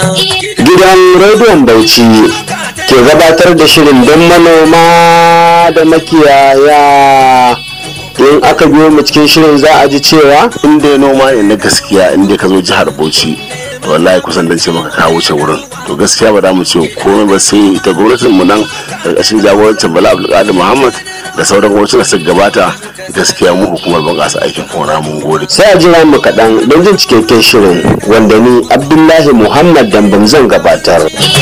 gidan rediyon bauchi ke gabatar da shirin don manoma da makiyaya in aka biyo mu cikin shirin za a ji cewa in dai noma ne na gaskiya in dai ka zo jihar bauchi to wallahi kusan dan ce maka ka wuce wurin to gaskiya ba za mu ce komai ba sai ita gwamnatin mu nan karkashin jagorancin bala abdulkadir muhammad da sauran gwamnatin da suka gabata gaskiya mu hukumar bunƙasa aikin gona mun gode sai a jira mu kaɗan don jin cikakken shirin wanda ni abdullahi muhammad dambam zan gabatar Iya